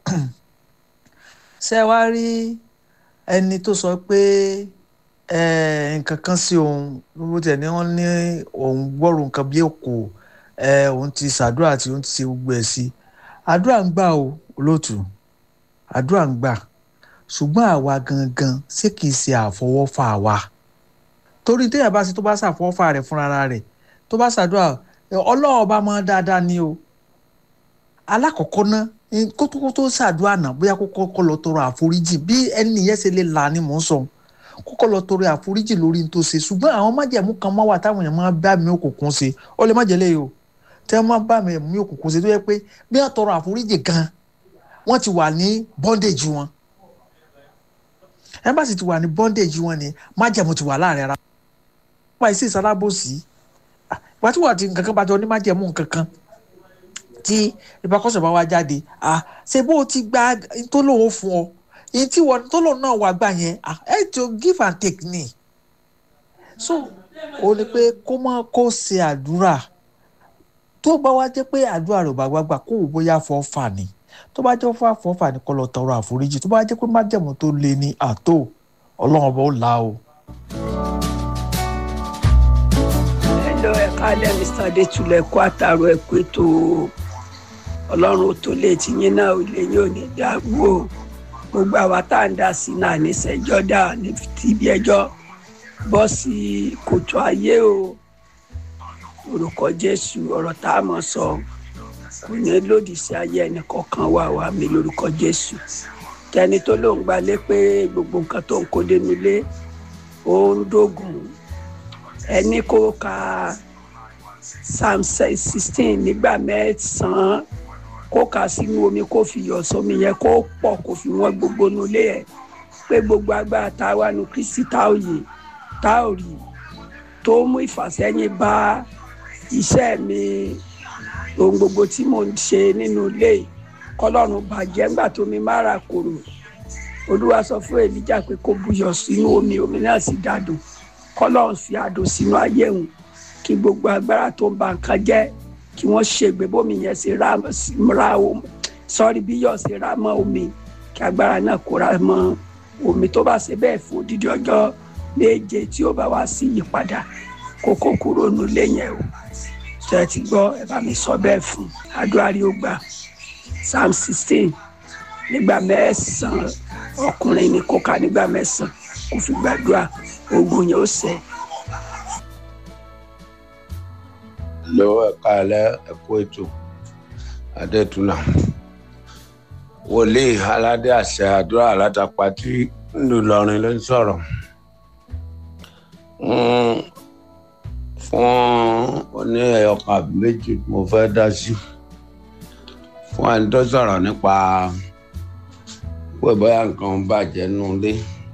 ṣé wá rí ẹni tó sọ pé nǹkan kan sí òun bó tiẹ̀ ní wọ́n ní òun gbọ́rò nǹkan bí èkó òun ti ṣàdúrà tí òun ti ṣe gbogbo ẹ̀ sí àdúrà ń gbà o olóòtú àdúrà ń gbà ṣùgbọ́n àwa gangan ṣé kìí ṣe àfọwọ́fà wa torí téèyàn bá ṣe tó bá ṣàfọwọ́fà rẹ̀ fúnra rẹ̀ tó bá ṣàdúrà ọlọ́wọ́ bá mọ́ dáadáa ni o alákọ̀ọ́kọ́ ná kótókó tó ṣàdúrà náà bóyá kókó kọ́ lọ tọrọ àforíjì bí ẹni yẹn ṣe lè là ni mò ń sọ kókó lọ tọrọ àforíjì lórí ní tó ṣe ṣùgbọ́n àwọn májẹ̀mú kan máa wà táwọn èèyàn máa bá mi òkùnkùn ṣe ó lè má jẹ́ lẹ́yìn o tí wọ́n máa bá mi ẹ̀mí òkùnkùn ṣe tó yẹ pé bí wọ́n tọrọ àforíjì gan wọ́n ti wà ní bondage wọn embassy ti wà ní bondage wọn ni májẹ̀mú ti wà láàrin ara wọn bá ìsì ìsalábòsí ìgbà tí wọ́n ti nǹkan kan bá jọ ní májẹ̀mú nǹkan kan tí ìbákọ́sọ̀ bá wá jáde ṣe bó o ti gba tó lóun fún ọ èyí tí wọn tó lóun náà wà gbà yẹn ẹ tó give and take ni so ó ní pé kó má kó ṣe àdúrà tó bá wá jẹ́ pé àdúrà rẹ̀ ò bá gbàgbà kó wò bóyá fọ́ fà ni tó bá jẹ́ fún àfọ́fà ní kó lọ tọrọ àforíjì tó bá jẹ́ pé májẹ̀mú tó le ní àtò ọlọ́run ọba ó là o. hello ẹ káalẹ́ mr adétúlẹ̀ kó àtàrọ ẹ kó ètò ọlọ́run tó lè ti yín náà ò lè yín ò ní dàgbò gbogbo àwa tá à ń dá sí náà ní sẹ́jọ́ dà ní tìbí ẹjọ́ bọ́ sí kòtò ayé o orúkọ jésù ọ̀rọ̀ tá a mọ̀ sọ kò ní lòdì sí ayé ẹnì kọ̀ọ̀kan wà wá mi lórúkọ jésù tẹni tó lóun gbalé pé gbogbo nǹkan tó ń kó dénú ilé ó ń dógùn ẹni kó ka psalm sixteen nígbà mẹ́sàn-án kó kà sínú omi kó fi yọ̀ sómi yẹn kó pọ̀ kó fi wọ́n gbogbo nulẹ̀ yẹn pé gbogbo agbára tá a wà nù kristi tá ò yè tá ò rí tó mú ìfàsẹ́yìn bá iṣẹ́ mi ohun gbogbo tí mò ń ṣe nínú ilé kọlọ́run bàjẹ́ ńgbà tó mi mára kòrò olúwa sọ fún èlíjà pé kó buyọ̀ sínú omi omi náà sì dàdùn kọlọ́run fi àdùn sínú ayé òun kí gbogbo agbára tó ń ba nǹkan jẹ́ kí wọ́n ṣègbè bómi yẹn ṣe ra omi sọ́ọ́rí bí yọ̀ ṣe ra mọ́ omi kí agbára náà kó ra mọ́ omi tó bá ṣe bẹ́ẹ̀ fún odidi ọjọ́ méje tí ó bá wá sí ìyípadà kókó kúrò nílé yẹn o ṣe ti gbọ́ ẹ bá mi sọ bẹ́ẹ̀ fún àdúrà rí ó gbà psalm sixteen nígbà mẹ́sàn-án ọkùnrin ní kó ka nígbà mẹ́sàn-án kó fi gbàdúrà ogun yẹn ó ṣẹ. lọ ẹ̀ka alẹ́ ẹ̀kọ́ ètò adétúnà wòlíì aládé àṣẹ àdúrà alátàpátì ńlọrọrin ló ń sọ̀rọ̀ fún oní ẹ̀yọkàn àbí méjì mo fẹ́ dá sí fún ẹni tó sọ̀rọ̀ nípa pé bóyá nǹkan ń bàjẹ́ nulẹ̀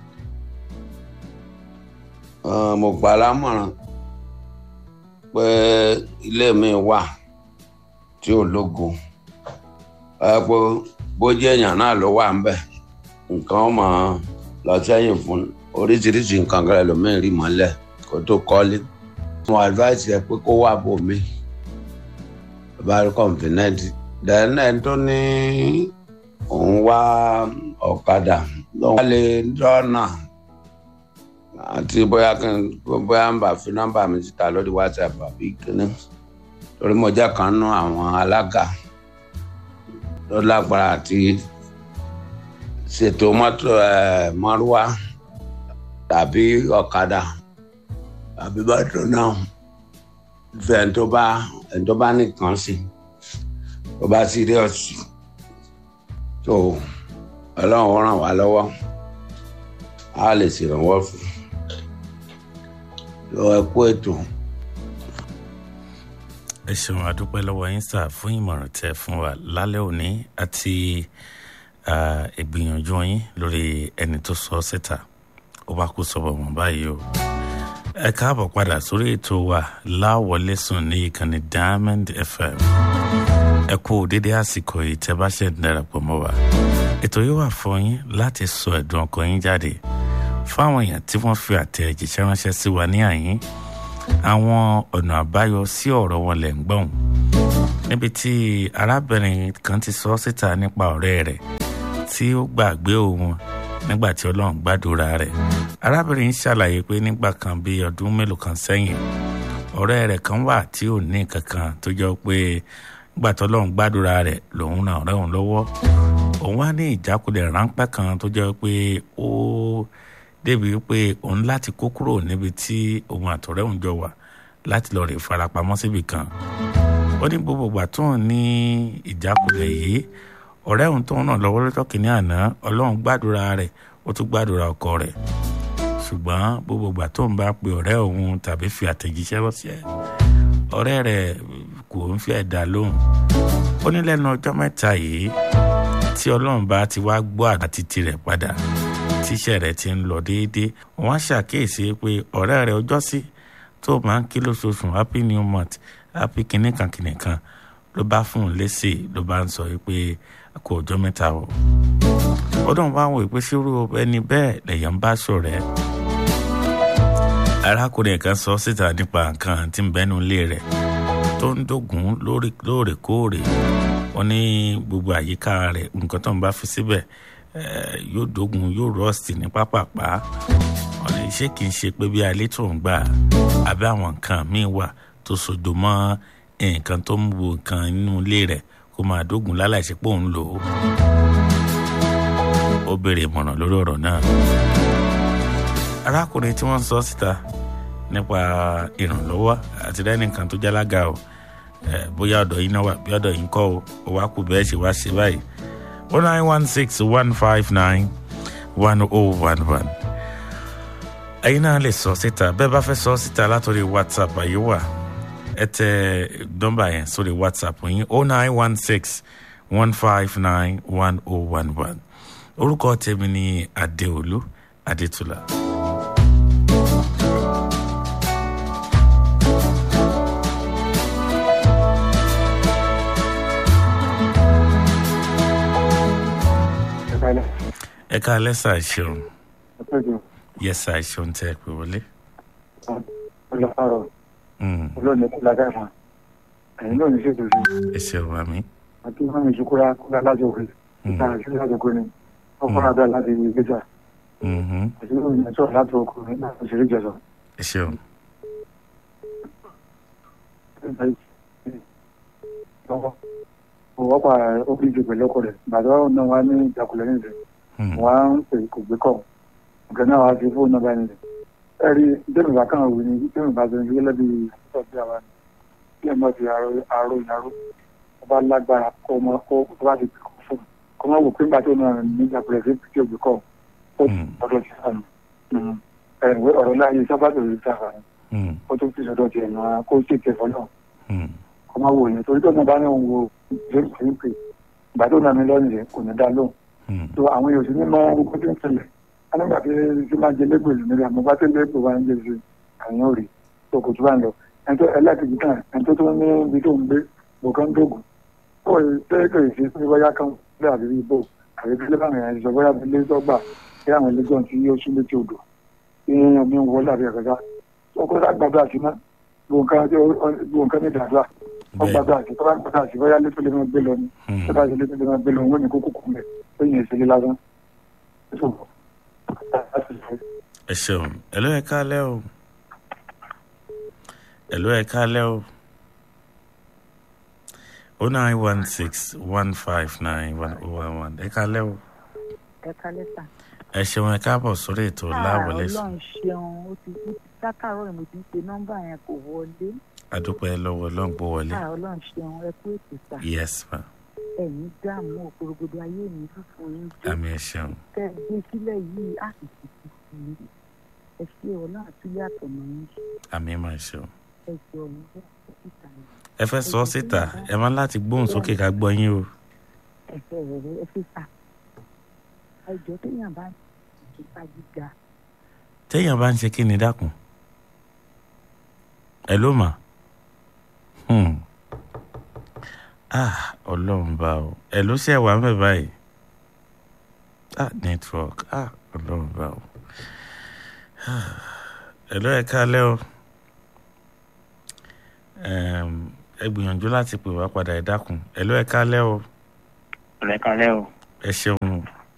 mo gbà lámọ̀ràn pé ilé mi wà tí ò lógo ẹ pé bójú èèyàn náà ló wà ńbẹ̀ nǹkan ọmọ lọ sẹ́yìn fún oríṣiríṣi nǹkan kan ẹlòmíín rí mọ́lẹ̀ kó tó kọ́lé mo advice ẹ pé kó wà bò mí bá rí confident then ẹni tó ní òun wá ọ̀kadà lọ́wọ́ lè dọ́nà àti bóyá kí n bóyá ń bà fi nọ́mbà mi síta lórí whatsapp àbí kíní torí mo jẹ́ kan nú àwọn alága tó lágbára àti ṣètò mọ́tò ẹ̀ mọ́rúwá tàbí ọ̀kadà tàbí bàtò náà fẹ́ ẹni tó bá ẹni tó bá nìkan sí tó bá serious tó ọlọ́run ràn wá lọ́wọ́ a lè ṣèrànwọ́ fún lọ ẹ kú ètò. ẹ ṣeun àdúpẹ́ lọ́wọ́ yín sà fún ìmọ̀ràn tẹ́ fún wa lálẹ́ òní àti ìgbìyànjú yín lórí ẹni tó sọ ọ́ síta ó bá kú sọ́bọ̀ wọn báyìí o. ẹ káàbọ̀ padà sórí ètò wa láwọlé sùn ní ìkànnì diamond fm ẹ kú dédé àsìkò yìí tẹ́ bá ṣe darapọ̀ mọ́ wa ètò yìí wà fún yín láti sọ ẹ̀dùn ọkàn yín jáde fáwọn èèyàn tí wọ́n fi àtẹ̀jíṣẹ́ ránṣẹ́ sí wa ní àyín àwọn ọ̀nà àbáyọ sí ọ̀rọ̀ wọn lẹ̀ ń gbọ̀n níbi tí arábìnrin kan ti sọ síta nípa ọ̀rẹ́ rẹ̀ tí ó gbàgbé òun nígbà tí ọlọ́run gbàdúrà rẹ̀ arábìnrin ṣàlàyé pé nígbà kan bíi ọdún mélòó kan sẹ́yìn ọ̀rẹ́ rẹ̀ kan wà tí ò ní kankan tó jọ pé nígbà tí ọlọ́run gbàdúrà rẹ̀ lòun ràn ọ̀rẹ́ òun lọ́wọ́ òun wá ní ìjákulẹ̀ ráńpẹ́ kan tó jẹ́ pé ó débi pé òun láti kó kúrò níbi tí òun àtọ̀rẹ́ òun jọ wà láti lọ rè farapamọ́ síbì kan ó ní gbogbo ìgbà tó ń ní ìjákulẹ̀ yìí ọ̀rẹ́ òun tó ń ràn lọ́wọ́ lọ́jọ́ kìíní àná ọlọ́run gbàdúrà rẹ̀ ó tún gbàdúrà ọkọ rẹ̀ ṣùgbọ́n gbogbo ìgbà tó ń bá pe ọ̀rẹ́ òun tàbí fi àtẹ̀jíṣẹ́ ránṣẹ́ ọ̀rẹ́ rẹ̀ kò ń fi ẹ̀dá lóhùn ó ní lẹ́nu ọjọ́ mẹ́ta yìí tí ọlọ́run bá ti wá gbọ́ àti tirẹ̀ padà tíṣẹ́ rẹ̀ ti ń lọ déédéé wọ́n ṣàkíyèsí pé ọ̀rẹ́ rẹ̀ ọjọ́ sí tó máa ń kí lóṣooṣù happy new month happy kìnìkan kìnìkan ló bá fún un lésì ló bá ń sọ pé kò ọjọ́ mẹ́ta o ọdún bá wọ pé ṣírú ẹni bẹ́ẹ̀ lèèyàn bá ṣọ̀rẹ́ arákùnrin kan sọ síta nípa nǹkan tí ń bẹ́nu ilé rẹ̀ tó ń dògún lóòrèkóòrè wọ́n ní gbogbo àyíká rẹ̀ nǹkan tó ń bá fi síbẹ̀ yóò dógun yóò rọ́ọ̀sì ní pápápá wọ́n ní ṣé kìí ṣe pé bí alẹ́ tó ń gbà àbí àwọn nǹkan míì wà tó sodo mọ́ nǹkan tó ń wo nǹkan nínú ilé rẹ̀ kó máa dógun láláìsí pé òun lò ó. ó béèrè ìmọ̀ràn lórí ọ̀rọ̀ náà. arákùnrin tí wọ́n sọ síta nípa ìrànlọ́wọ́ àti lẹ́nìkan tó jálága o bóyá ọ̀dọ̀ yín náà wà bí ọ̀dọ̀ yín kọ́ o ó wá kú bẹ́ẹ̀ ṣe wá ṣe báyìí. one nine one six one five nine one oh one one. ẹ̀yin náà lè sọ síta bẹ́ẹ̀ bá fẹ́ sọ síta látòrí whatsapp àyè wà ẹ tẹ nọ́mbà yẹn sórí whatsapp yín oh nine one six one five nine one oh one one orúkọ tèmi ni adéolú adétúlá. ẹ ká lẹ́sà ṣeun yẹ́sà ṣeun tẹ́ ẹ pé wọlé. olùfàrọ̀ olóòní kú lágbá ìmọ̀ ẹ̀yìn náà ní ṣètò sí. ẹ ṣeun àmì. àti wọn ní ìṣukúra kúlá láti òkè ìta ìṣúná láti òkè ni wọn fọnà bẹ́ẹ̀ láti ìgbésà àti wọn ní ẹ̀ṣọ́ láti òkè ní láti òṣèré jẹsọ. ẹ ṣeun. lọ́wọ́ òwò pa óbí ju pẹ̀lú ọkọ rẹ̀ bàtà náà wà ní ìjàkulẹ̀ nílẹ̀ wọn á ń pè kò gbé kọ̀ ọ̀gá náà wà á fi fóònù náà bá nílẹ̀ ẹ̀rí dẹ́nu bá kàn wí ni dẹ́nu bá sọ̀rọ̀ gẹ́gẹ́ bí ìtọ́ bí àwa ni bí ẹ̀ máa fi àrò ìyàró ọba lágbára kọ́ ọmọ kó bá ti kọ́ fún un kọ́ máa wò pé nígbà tó náà ní ìjàpẹ̀rẹ̀ sí tí òbí kọ́ ó ọ̀dọ̀ ti sànù ẹ̀rùwé ọ̀rọ̀ láàyè sábàtò rí sáfà ni ó tún fi sọ̀dọ̀ tiẹ̀ náà kó sì tẹ̀ fọ́nà kọ́ máa wò yẹn torí tó náà bá ní òun wo james kìrìpì ìgbà tó náà ní lọ́nìí yẹn kò ní dá lóhùn tó àwọn èèyàn sì ní mọ orúkọ tó ń ṣẹlẹ̀ alẹ́gbà tí tí máa jẹ lẹ́gbẹ̀ẹ́ lù nílẹ̀ àmọ́ bá tẹ́ lẹ́gbẹ̀ẹ́ wa ń jẹ sí àyàn òrì tó kò tó bá ń lọ ẹni tó ẹlẹ́kìtì kan ẹni tó tó ní ibi tó ń gbé bòkan dógùn ó yẹ tẹ́lẹ̀kẹ̀ sí pé bóyá kan lé àbí ibò àbí bí lébà rẹ̀ sọ bóyá bí lé tọ́gbà bí àwọn ẹlẹ́gbọ̀n tí yóò sún létí odò tí omi ń wọlé àbí ẹ̀kẹ́ká tó kó sá gbàdúrà sí ná gbòǹkan ní ìdàdúrà ó gbàdúrà sí tó bá gbàdúrà sí bóyá létò lè máa gbé lọ ni tó bá ṣe létò lè máa gbé lọ wọn ní kókó kú mẹ tó yẹn ìṣẹ̀lẹ̀ lásán ẹ ṣeun ẹlò ẹ kálẹ o ẹlò ẹ kálẹ o o nine one six one five nine one oh one one ẹ kálẹ o. ẹ kálẹ sà. ẹ ṣeun ẹ káàbọ̀ sórí ètò láwọlé sùn. ọlọ́run ṣeun ó ti ó ti dákàrọ̀ ìmọ̀ tí ń pe nọ́mbà yẹn kò wọlé. adúpẹ́ lọ́wọ́ ọlọ́run gbó wọlé. ọlọ́run ṣeun ẹ kú ètò sà. yes ma. ẹ̀yin dààmú òkúrògbòdò ayé mi fúnfun yín jẹ́. àmì ẹ ṣeun. tẹ́ ẹ gbé sílẹ̀ yìí á sì ti ti sí i. ẹ ṣe ọ̀la àtúnyà tọ̀nà yín. àmì máa ṣeun. ẹ jọ ọ̀hún fún síta yìí. ẹ fẹ́ sọ síta ẹ máa láti gbóhùn sókè ká gbọ́ yín o. ẹ fẹ́ rẹ̀ ẹ fi sà. ẹ jọ téèyàn bá ti ta gíga. téèyàn bá ń ṣe kí ni dákun. ẹ ló mà. Hmm ah ọlọ́run bá o ẹ ló ṣe wà mẹ́ báyìí ah network ah ọlọ́run bá o ẹ ló ẹ kálẹ́ o ẹ gbìyànjú láti pè wá padà ẹ dákun ẹ ló ẹ kálẹ́ o ẹ kálẹ́ o ẹ ṣeun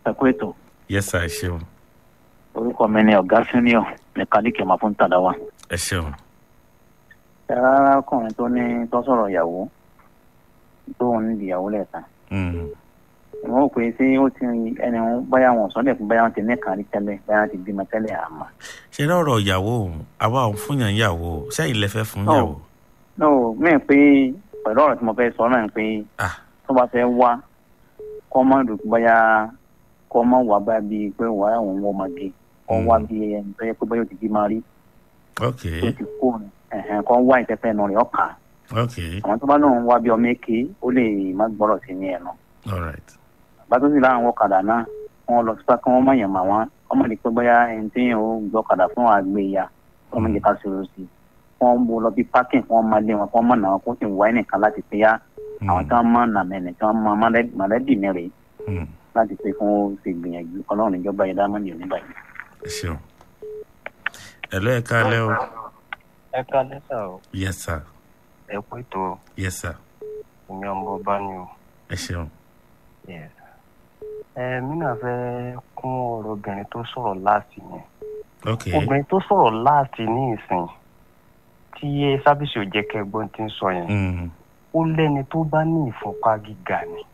ẹ kú ètò yes sir ẹ ṣeun orúkọ mi ni ọ̀gá senior mẹkáníìkì ọmọ fún tàdáwà. ẹ ṣeun ẹ rárá ọkùnrin tó ní tó sọ̀rọ̀ ìyàwó tó ń nídìí ìyàwó lẹ́ẹ̀kan. Mm. wọ́n rò pé ṣé ó ti ẹni wọn báyà wọn sọ́dẹ̀ fún báyà wọn ti ní kàn rí tẹ́lẹ̀ báyà wọn ti bímọ tẹ́lẹ̀ àmọ́. ṣe lọ́rọ̀ ìyàwó òun àwa òun fún yàn ìyàwó sẹ́yìn lẹ́fẹ́ fún No. ìyàwó no mẹ́rin pé pẹ̀lú ọ̀rọ̀ tí mo fẹ́ sọ náà ni pé ah tó bá fẹ́ wá kọ́ mọ́ ìdùn báyà kọ́ mọ́ wà bá bíi pé wà á òun wọ́ ọmọge kọ́ Mm. wá bíi ẹni tó yẹ pé báyà ó ti bímọ rí ok tó ti kó ẹ̀hẹ̀n kọ́ wá ìtẹ́fẹ́ nù rẹ̀ ọ̀kà ok àwọn tó bá lóun wá bí ọmọ èké ó lè má gbọ́rọ̀ sí ní ẹnu all right bá tó sì láwọn ọ̀kadà náà wọn lọ sípà kí wọ́n má yàn mà wọ́n ọmọ ní pé bóyá ẹni tí yẹn ó gbọ́ ọ̀kadà fún àgbéya ọmọ ìjẹta ṣòro sí i wọ́n ń bo lọ bí pákìn wọ́n máa lé wọn kí wọ́n mọ̀ náà kó sì wá ẹnìkan láti pé yá àwọn tí wọ́n mọ̀ nà mẹ́ni tí wọ́n mọ̀ mọ̀lẹ́bí mi rèé Mm. láti pé fún ó ṣe gbìyànjú ọlọ́run ìjọba yìí dámọ̀ nìyẹn nígbà yìí. ẹ ṣeun ẹ lọ́ ẹ káalẹ́ o ẹ ká lẹ́sà o yes sir ẹ kú ètò yes sir èmi ọmọ bá ní o ẹ ṣeun Yes. ẹ mí náà fẹ́ kún ọ̀rọ̀ obìnrin tó sọ̀rọ̀ láti yẹn ok obìnrin tó sọ̀rọ̀ láti ní ìsìn tí sábìsì ò jẹ́ kẹgbọ́n ti ń sọ yẹn Mm. ó lẹ́ni tó bá ní ìfúnpá gíga ni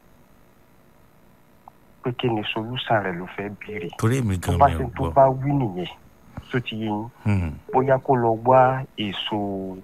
pé kí ni solúsàn rẹ̀ ló fẹ́ béèrè torí èmi tó gan bá mi ṣe ò tó gbọ́ bá wí nìyẹn tó ti yé yín Mm. bóyá kó lọ wá èso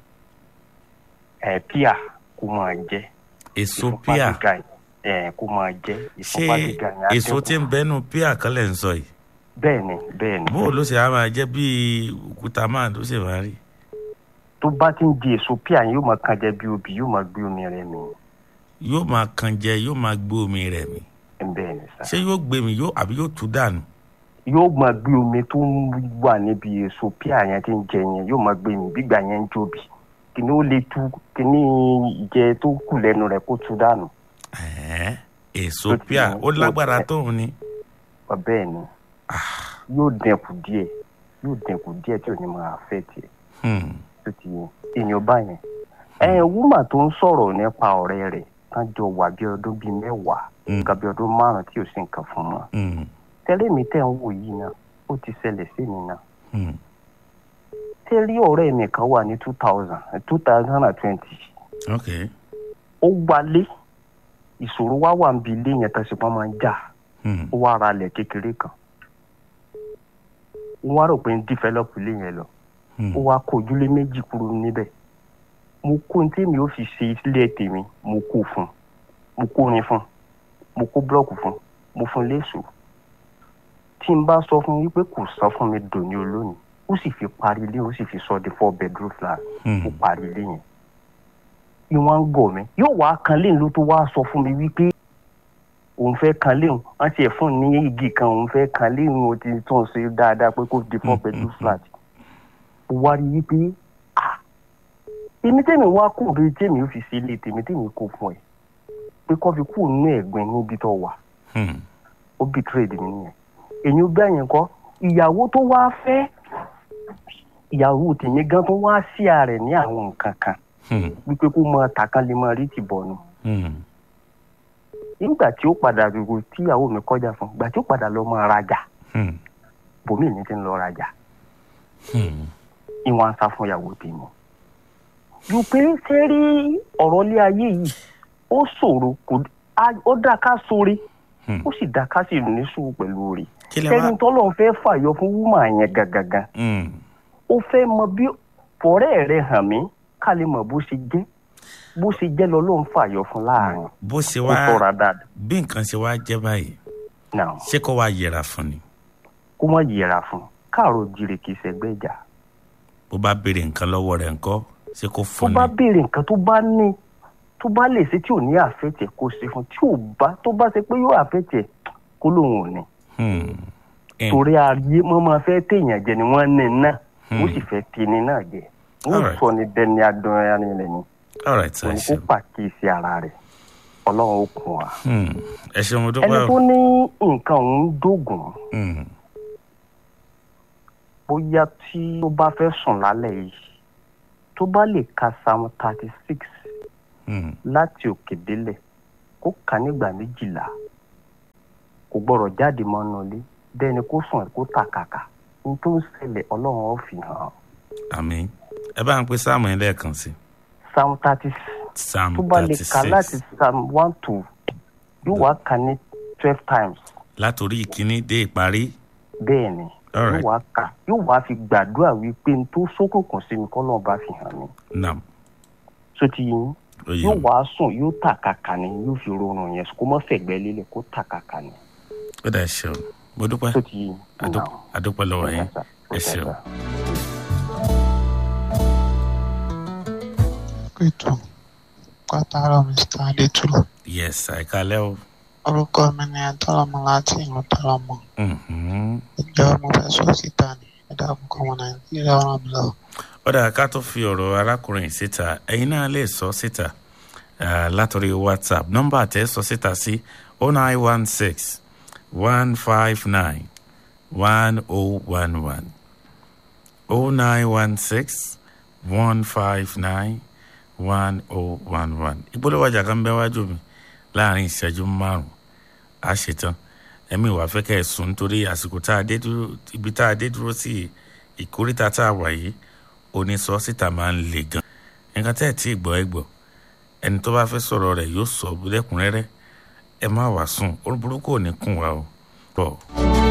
ẹ̀ píà kó máa jẹ èso ìfúnpá píà gíga yẹn, ẹ̀ kó máa jẹ ṣé ìfúnpá gíga yẹn á èso dínkù. tí ń bẹnu píà kan lẹ̀ ń sọ yìí bẹ́ẹ̀ ni bẹ́ẹ̀ ni bó ló ṣe á máa jẹ́ bíi òkúta máa ló ṣe máa rí tó bá ti ń di èso píà yẹn yóò máa kan jẹ bí obì yóò máa gbé omi rẹ̀ mì yóò máa kan jẹ yóò máa gbé omi rẹ̀ mi bẹ́ẹ̀ ni sá ṣé yóò gbé mi yóò àbí yóò tú dànù yóò máa gbé omi tó ń wà níbi èso píà yẹn tí ń jẹ yẹn yóò máa gbé mi bígbà yẹn ń jóbi kìnní ó lè tú kìnní ìjẹ tó kù lẹ́nu rẹ̀ kó tú dànù Ẹ̀ẹ́, èso Tó ti píà mú ó lágbára kó- tóun ni Ọ bẹ́ẹ̀ ni yóò dẹkù díẹ̀ yóò dẹkù díẹ̀ tí ò ní máa fẹ́ tiẹ̀ Hmm. tó ti yẹn èèyàn bá yẹn ẹ wúmà tó ń sọ̀rọ̀ nípa ọ̀rẹ́ rẹ̀ tán jọ wà bí ọdún bíi mẹ́wàá Mm. nǹkan bí ọdún márùn-ún tí ò sí nǹkan fún wọn Hmm. tẹ́lẹ̀ mi tẹ̀ ń wò yìí náà ó ti ṣẹlẹ̀ sí mi náà Hmm. tẹ́lẹ̀ ọ̀rẹ́ mi kan wà ní two thousand two thousand and twenty ok ó wálé ìṣòro wá wà níbi ilé yẹn tẹ̀sí pọ́n máa ń jà Hmm. ó wá ra ilẹ̀ kékeré kan ó wá rò pé ń dífẹ́lọ́pù ilé yẹn lọ Hmm. ó wá kó ojúlé méjì kúrò níbẹ̀ mo kó ní tèmi ó fi ṣe ilé tèmi mo kó fún mo kó rin fún mo kó búlọ́ọ̀kù fún mo fún léṣo tí n bá sọ fún wípé kò sọ fún mi dòní olónìí ó sì fi parí ilé ó sì fi sọ di four bedroom flat Hmm. ó parí ilé yẹn ìwọ̀n ń gọ̀ mí yóò wá kan léyìn ló tó wá sọ fún mi wípé òun fẹ́ kan léyìn wọ́n ti ẹ̀ fún un ní igi kan òun fẹ́ kan léyìn ó ti tún ṣe dáadáa pé kó di four Mm, bedroom mm, flat ó wá rí wípé ah èmi tèmi wá kó bí tèmi ó fi ṣe ilé tèmi tèmi kó fún ẹ pé kó fi kú nínú ẹ̀gbin níbi tó wà Hmm. ó bí trade mi nìyẹn èyí ó bẹ́ẹ̀ yẹn kọ́ ìyàwó tó wá fẹ́ ìyàwó tèmi gan tó wá sí ààrẹ ní àwọn nǹkan kan Hmm. wípé kó mọ tàkàn lè mọ rí ti bọ̀nu Hmm. nígbà tí ó padà gbogbo tí ìyàwó mi kọjá fún ìgbà tí ó padà lọ mọ rajà Hmm. bòmí mi ti ń lọ rajà Hmm. ìwọ̀n ń sá fún ìyàwó tèmi. ju pé ṣé rí ọ̀rọ̀ ilé ayé yìí ó ṣòro kò á- ó dá ká sórí Hmm. ó sì dá ká sì ní sùúrù pẹ̀lú rẹ̀ kí lẹ wá ẹni tọ́lọ́ fẹ́ fàyọ fún wúmà yẹn gangan Hmm. ó fẹ́ mọ bí fọ̀rẹ́ rẹ̀ hàn mí ká lè mọ̀ bó ṣe jẹ́ bó ṣe jẹ́ lọ ló ń fàyọ fún láàrin bó ṣe ó wá tọ́ra dáadáa bí nǹkan ṣe wá jẹ́ báyìí náà ṣé kó wá yẹra fún ni kó má yẹra fún káàró jire kì í ṣẹgbẹ́ ìjà bó bá béèrè nǹkan lọ́wọ́ rẹ̀ ńkọ́ ṣé kó tó fún ni bá béèrè nǹkan tó bá ní tó bá lè ṣe tí ò ní àfẹ́tẹ̀ kó ṣe fún tí ò bá tó bá ṣe pé yóò àfẹ́tẹ̀ kó lóun ò ní Hmm. Eh, torí ayé wọn máa fẹ́ téèyàn jẹ ni wọ́n ní náà Hmm. ó sì fẹ́ tini náà jẹ wọ́n Alright. sọ ni dẹni adùn ẹni rẹ̀ ni all right sir, ẹ òun kó ṣeun pàkíyèsí ara rẹ̀ ọlọ́run ó kún wa. Hmm. ẹ ṣeun mo ẹni dúpẹ́ tó o ní nǹkan òun dógùn Hmm. bóyá tí ó bá fẹ́ sùn lálẹ́ yìí tó bá lè ka psalm thirty six Hmm. láti òkè délẹ̀ kó kà nígbà méjìlá kò gbọ́dọ̀ jáde mọ́ nù ilé bẹ́ẹ̀ ni kó sùn kó tàkàkà ní tó ń ṣẹlẹ̀ ọlọ́run ó fi hàn. àmín ẹ bá ń pe sáàmù yẹn lẹ́ẹ̀kan sí. psalm thirty psalm tó bá lè thirty kà láti six psalm one to yóò wá kà ní twelve times látòrí ìkíní dé ìparí. bẹ́ẹ̀ ni All yóò right. wá kà yóò wá fi gbàdúrà wípé n tó sókùnkùn sí mi kọ́ lọ́ọ́ bá fi hàn mí nam tó ti yín ó yẹ yóò mi. wá sùn yóò tàkàkà ni yóò fi rọrùn yẹn kó mọ́ fẹ̀gbẹ́ lélẹ̀ kó tàkàkà ni ó dà ṣe o mo dúpẹ́ tó ti yín. Adú- adúpẹ́ lọ́wọ́ yín ẹ ṣeun. pẹ̀tù pátárọ̀ mr adétúlù yes àìkálẹ́ o. orúkọ mi ni adọ́lọ́mọ láti ìlú tọ́lọ́mọ Mhm. ìjọ mo fẹ́ sọ síta ní ẹ̀dá àkókò ọmọ nàìjíríà ràn mí lọ. ó dà ká tó fi ọ̀rọ̀ arákùnrin yìí síta ẹ̀yin náà lè sọ síta ah, látọ̀rí whatsapp nọ́mbà tẹ́ sọ síta sí oh nine one six one five nine one oh one one oh nine one six one five nine one oh one one ìpolówó ọjà kan bẹ wájú mi láàrin ìṣẹ́jú márùn-ún á ṣetán ẹ̀mí ìwà fẹ́ kẹ́ ẹ̀ sùn nítorí àsìkò tá a dé dúró ibi tá a dé dúró sí ìkórìtà tá a wà yìí onísọ síta máa ń le gan nǹkan tẹ́ ẹ̀ tí ì gbọ́ ẹ gbọ́ ẹni tó bá fẹ́ sọ̀rọ̀ rẹ̀ yóò sọ lẹ́kùnrẹ́rẹ́ ẹ má wàá sùn orúkú burúkú ò ní kùn wá o. bọ̀.